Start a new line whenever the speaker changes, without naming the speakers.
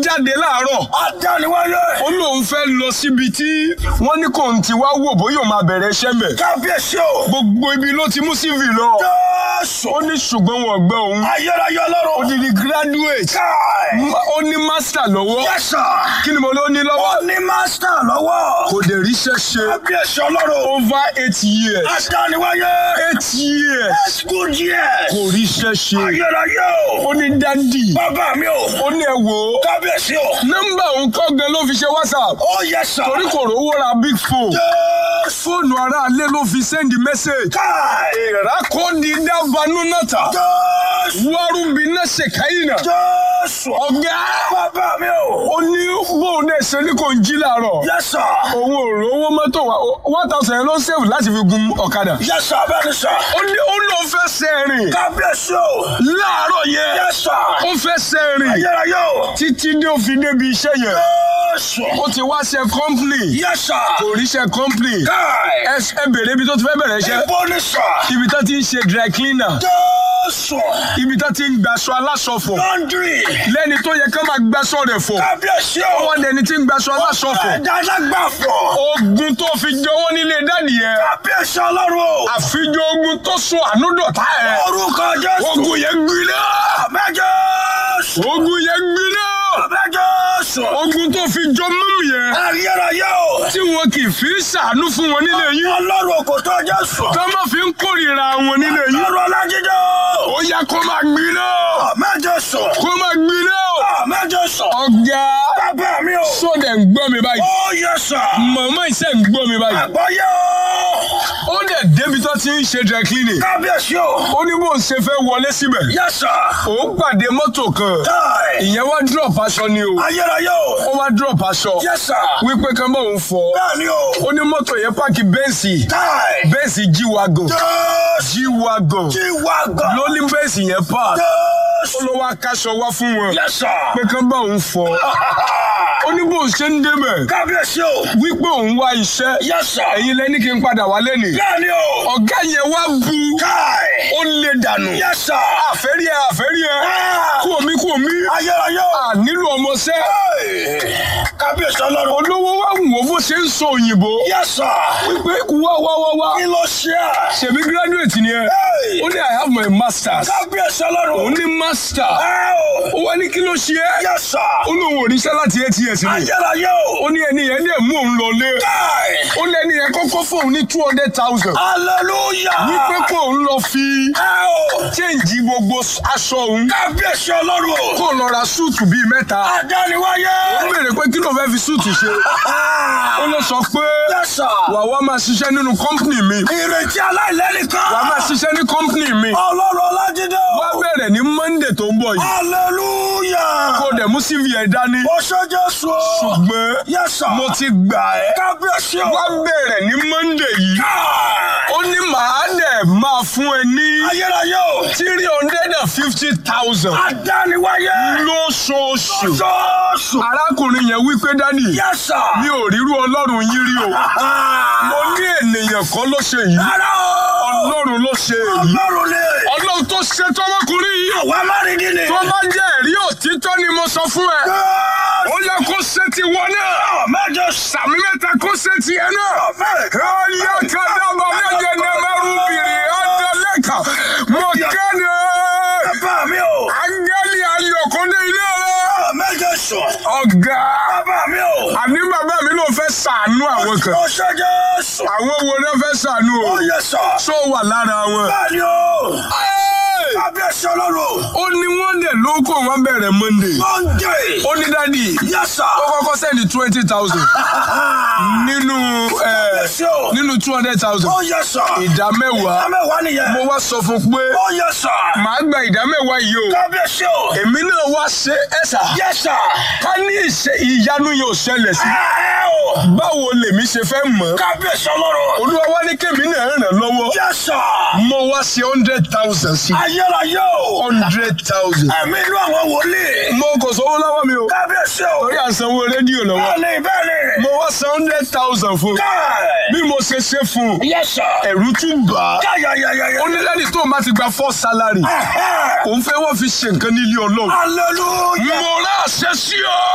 jáde láàárọ̀
Adániwáyé.
ó lóun fẹ́ lọ síbi tí wọ́n ní kò ń ti wá wò bóyá òun máa bẹ̀rẹ̀ iṣẹ́ mẹ́
Kábíyèsí o.
gbogbo ibi ló ti mú CV lọ
Jésù.
ó ní ṣùgbọ́n wọn gbọ́ òun
Ayérayé
ó
ọlọ́run.
di di graduate
Káì.
Ma- ó ní master lọ́wọ́
Yes sir.
kí ni mo ló ní lọ́wọ́
Ó ní mástà lọ́wọ́.
kò dé ríṣẹ́ ṣe
Kábíyèsí ọlọ́run.
over eight years
Adániwáyé.
eight years
Let's go yes.
kò ríṣẹ́ ṣe
Ayérayé o.
ó ní dádì
Bàbá mi o.
ó ní ẹ wò ó
Kábíyèsí o.
nọ́mbà òun kọ́ gan ló fi ṣe whatsapp
Ó yes sir.
torí kò rówó ra big phone
Jésù.
fóònù aráalé ló fi send message
Káì.
ìrákòdì dábàánú náà
Jésù.
wárúbi náà ṣèkáyìnà
Jésù.
ọ̀gá
Bàbá mi o.
ó ní bóun náà ṣe ní kò ń jí làárọ̀
Yes sir.
òun ò rówó mọ́tò wa one thousand ló ń save láti fi gun ọ̀kadà
Yes sir. Bẹ́ẹ̀ni sir.
ó ní ó lóun fẹ́ sẹ́rìn
Kábíyèsí o.
láàárọ̀ yẹn
Yes sir.
ó fẹ́ sẹ́rìn
Ayérayé o.
títí dé òfin débi iṣẹ́ yẹn
Jésù.
ó ti wá ṣe company
Yes sir.
kò ríṣẹ́ company
Káì.
ẹ ẹ bèrè ibi tó ti fẹ́ bẹ̀rẹ̀ iṣẹ́
Ibo ni sir.
ibi tó ti ń ṣe dry cleaner
Jésù.
ibi tó ti ń gbaṣọ aláṣọfọ̀
Laundry.
lẹ́ni tó yẹ ká máa gbaṣọ rẹ̀ fọ̀
Kábíyèsí o.
wọ́n dẹni tí ń gbaṣọ aláṣọfọ̀
Ẹ̀dá alágbàfọ̀.
ogun tó fi jọwọ́ nílé dáàdì yẹn
Kábíyèsí ọlọ́run o.
àfijọ́ ogun tó so ànúdọ̀tá ẹ̀
Orúkọ Jésù.
ogun yẹn gbiná
Àmín Jésù.
ogun yẹn gbiná
Àmín Jésù.
ogun tó fi jọ mọ́mù yẹn
Ayérayé o.
tí wọn kì í fi ṣàánú fún wọn nílé yín
Ọlọ́run kò tó Jésù.
tó má fi ń kórìíra wọn nílé yín
Ọlọ́run Ọlájídé o.
ó yá kó máa gbiná
Àmín Jésù.
kó máa gbiná
Àmín Jésù.
ọ̀gá
Bàbá mi o.
sódẹ̀ ń gbọ́ mi báyìí
Ó yẹ sà.
màmá ìṣe ń gbọ́ mi báyìí
Àgbọ̀yé o.
ó dẹ̀ débi tó ti ń ṣe dry cleaning
Kábíyèsí o.
ó ní bó ń ṣe fẹ́ wọlé síbẹ̀
Yẹ sà.
òun pàdé mọ́tò kan
Káì.
ìyẹn wá drop aṣọ ni o
Ayérayé
ó
o.
wá drop aṣọ
Yẹ sà.
wípé kan bá òun fọ
Bẹ́ẹ̀ni o.
ó ní mọ́tò yẹn páàkì bẹ́ǹsì
Káì.
bẹ́ǹsì G-Wagon
Jésù.
G-Wagon
Jí wa gan.
ló ní bẹ́ǹsì yẹn park ó
Jésù.
ló wá káṣọ wá fún wọn
Yẹ sà.
pé kan bá òun fọ ó ní bó ṣe ń débẹ̀
Kábíyèsí o.
wípé òun wá iṣẹ́
Yẹ sà.
ẹ̀yin lẹ́ni kí n padà wá lẹ́nìí
Bẹ́ẹ̀ni o.
ọ̀gá yẹn wá bu
Káì.
ó lè dànù
Yẹ sà.
àfẹ́rí ẹ àfẹ́rí ẹ
Ah.
kú omi kú omi
Ayérayé o.
à nílò ọmọọṣẹ́
Hey. Kábíyèsí ọlọ́run.
olówó wá wù ó bó ṣe ń sọ òyìnbó
Yẹ sà.
wípé wá wá wá wá
Kí ló ṣe à?
ṣèbí graduate ni ẹ
Hey.
ó ní I have my masters
Kábíyèsí
ó
ọlọ́run.
ní master
Ẹ o.
ó wá ní kí ló ṣe é
Yẹ sà.
ó lóun ò ríṣẹ́ láti eight years ni
Ayérayé o.
ó ní ẹni yẹn dẹ̀ mú òun lọlé
Káì.
ó lẹ́ni yẹn kọ́kọ́ fóun ní two hundred thousand
Hallelujah.
wípé kó òun lọ fi
Ẹ o.
change gbogbo aṣọ òun
Kábíyèsí ọlọ́run o.
kó lọ ra súùtù bíi mẹ́ta
Adániwáyé.
ó béèrè pé kí ló fẹ́ fi súùtù ṣe ó lọ sọ pé
Yẹ sà.
wà wá máa ṣiṣẹ́ nínú kọ́ńpìnì mi
Ìrètí aláìlẹ́nìkan.
wà á máa ṣiṣẹ́ ní kọ́ńpìnì mi
Ọlọ́run Ọlájídé o.
wá bẹ̀rẹ̀ ní monday tó ń bọ̀ yìí
Hallelujah.
kó dẹ̀ mú cv ẹ̀ dání
Ó ṣe Jésù o.
ṣùgbọ́n
Yes sir.
mo ti gbà ẹ́
Kábíyèsí o.
wá bẹ̀rẹ̀ ní monday yìí
Káì.
ó ní màá dẹ̀ máa fún ẹ ní
Ayérayé o.
three hundred and fifty thousand
Adániwáyé.
lóṣooṣù
Jésù.
arákùnrin yẹn wípé dádì
Yes sir.
mi ò rírú ọlọ́run yín rí o mo ní ènìyàn kan ló ṣe yìí
Rárá o.
ọlọ́run ló ṣe èyí
Ọlọ́run ni.
ọlọ́run tó ṣe tọmọkùnrin yìí
Àwa má rí ní ni.
tó bá jẹ́ ẹ̀rí òtítọ́ ni mo sọ fún ẹ ó yẹ kó ṣe ti wọ náà
Mẹ́jọ
sàmì mẹ́ta kó ṣe ti ẹ náà ọyọ kadàbà méje ní mẹ́rù bìrì ọ̀dẹ́lẹ́kà mo kéde
Bàbá mi o.
áńgẹ́lì ayọ̀kúndé ilé rẹ
Mẹ́jọ sùn.
ọ̀gá
Bàbá mi o.
àní bàbá mi ló fẹ́ ṣàánú àwọn kan
Ó ṣe Jésù.
àwọn wo ló fẹ́ ṣàánú o
Ó yẹ sọ.
tó wà lára wọn.
Bẹ́ẹ̀ni o.
Ẹ́ẹ̀!
Kábíyèsí ọlọ́run.
ó ní wọ́n dẹ̀ ló kó wọn bẹ̀rẹ̀ monday
Monday.
ó ní dádì
Yes sir.
ó kọ́kọ́ sẹ́ni twenty thousand nínú ẹ̀,
Kábíyèsí o.
nínú two hundred thousand
Ó yẹ sọ.
ìdá mẹ́wàá
Àmẹ́wàá nìyẹn.
mo wá sọ fún pé
Ó yẹ sọ.
màá gba ìdá mẹ́wàá yìí o
Kábíyèsí o.
èmi náà wá ṣe ẹ̀sà
Yes sir.
ká ní ìṣe ìyanu yóò ṣẹlẹ̀ sí
Ẹ o.
báwo lèmi ṣe fẹ́ mọ̀
Kábíyèsí ọlọ́run.
olúwa wá ní kémi náà ràn lọ́wọ́
Yes sir.
mo wá ṣe hundred thousand sí
Ayérayé o.
hundred thousand
Ẹ̀mí inú àwọn wòlíì.
mo kò sówó lọ́wọ́ mi o
Kábíyèsí o.
torí à ń sanwó rédíò lọ́wọ́
Bẹ́ẹ̀ni bẹ́ẹ̀ni.
mo wá san hundred thousand fún
Káì.
bí mo ṣe ṣe fún un
Yes sir.
ẹ̀rù tún bà á
Yáyáyáyá.
ó ní lẹ́yìn tó o bá ti gba first salary òun fẹ́ wọ́n fi ṣe nǹkan nílé ọlọ́run
Hallelujah.
mo rà àṣẹ sí ọ.